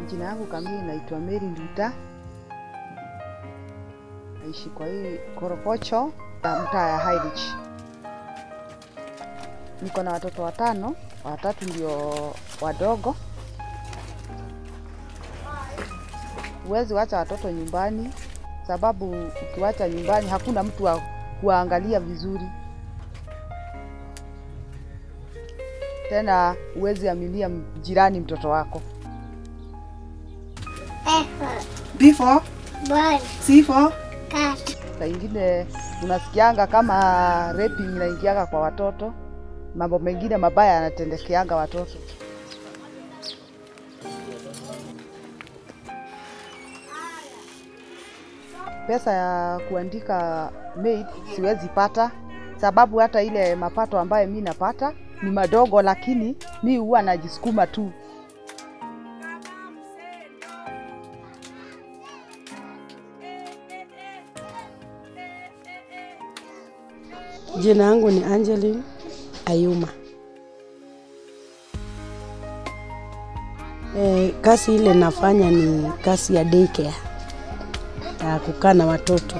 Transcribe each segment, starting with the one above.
Jina yangu kamili naitwa Mary Nduta, naishi kwa hii Korokocho ya mtaa ya Highridge. Niko na watoto watano, watatu ndio wadogo. Huwezi wacha watoto nyumbani, sababu ukiwacha nyumbani hakuna mtu wa kuwaangalia vizuri. Tena huwezi aminia jirani mtoto wako. Effort. B for Bird. C for Cat. Saa ingine unasikianga kama raping inaingianga kwa watoto, mambo mengine mabaya yanatendekeanga watoto. Pesa ya kuandika maid siwezi pata, sababu hata ile mapato ambayo mi napata ni madogo, lakini mi huwa najisukuma tu. Jina yangu ni Angeline Ayuma. E, kazi ile nafanya ni kazi ya daycare ya kukaa na watoto.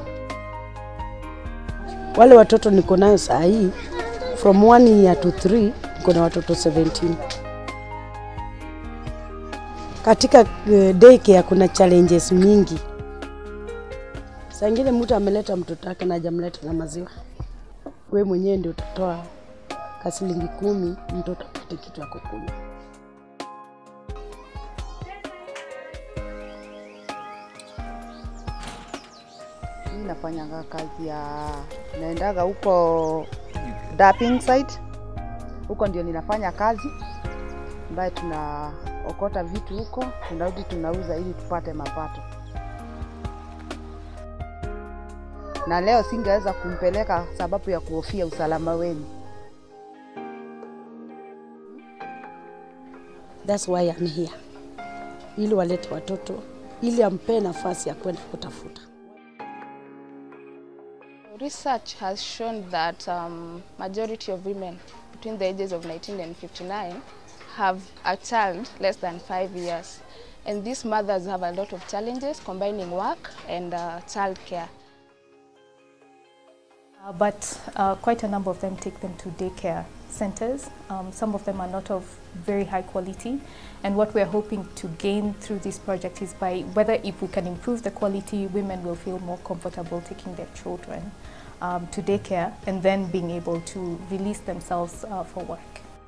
Wale watoto niko nayo saa hii from one year to three, niko na watoto 17. Katika uh, daycare kuna challenges mingi. Saa ingine mtu ameleta mtoto wake na hajamleta na maziwa we mwenyewe ndio utatoa kasilingi kumi mtoto apate kitu ya kukunywa. Mi nafanyanga kazi ya naendaga huko dapping site, huko ndio ninafanya kazi ambaye tunaokota vitu huko, tunarudi tunauza ili tupate mapato. Na leo singeweza kumpeleka sababu ya kuhofia usalama wenu. That's why I'm here, ili walete watoto, ili ampee nafasi ya kwenda kutafuta. Research has shown that um, majority of women between the ages of 19 and 59 have a child less than five years. And these mothers have a lot of challenges combining work and uh, child care. Uh, but uh, quite a number of them take them to daycare centers. Um, some of them are not of very high quality. And what we're hoping to gain through this project is by whether if we can improve the quality, women will feel more comfortable taking their children um, to daycare and then being able to release themselves uh, for work.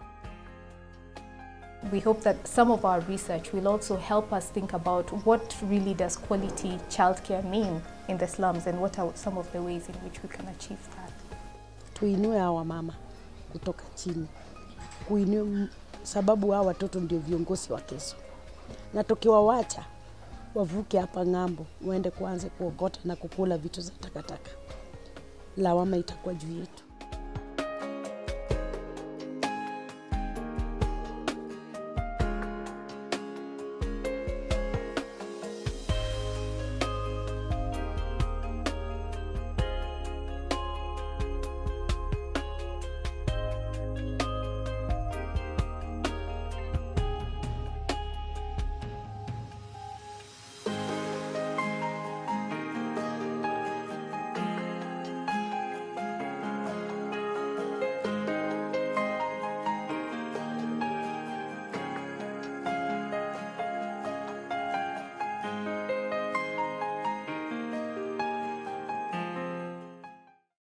We hope that some of our research will also help us think about what really does quality childcare mean in the slums and what are some of the ways in which we can achieve that. Tuinue hawa mama kutoka chini, kuinue m- sababu hawa watoto ndio viongozi wa kesho, na tukiwawacha wavuke hapa ng'ambo, waende kuanze kuokota na kukula vitu za takataka, lawama itakuwa juu yetu.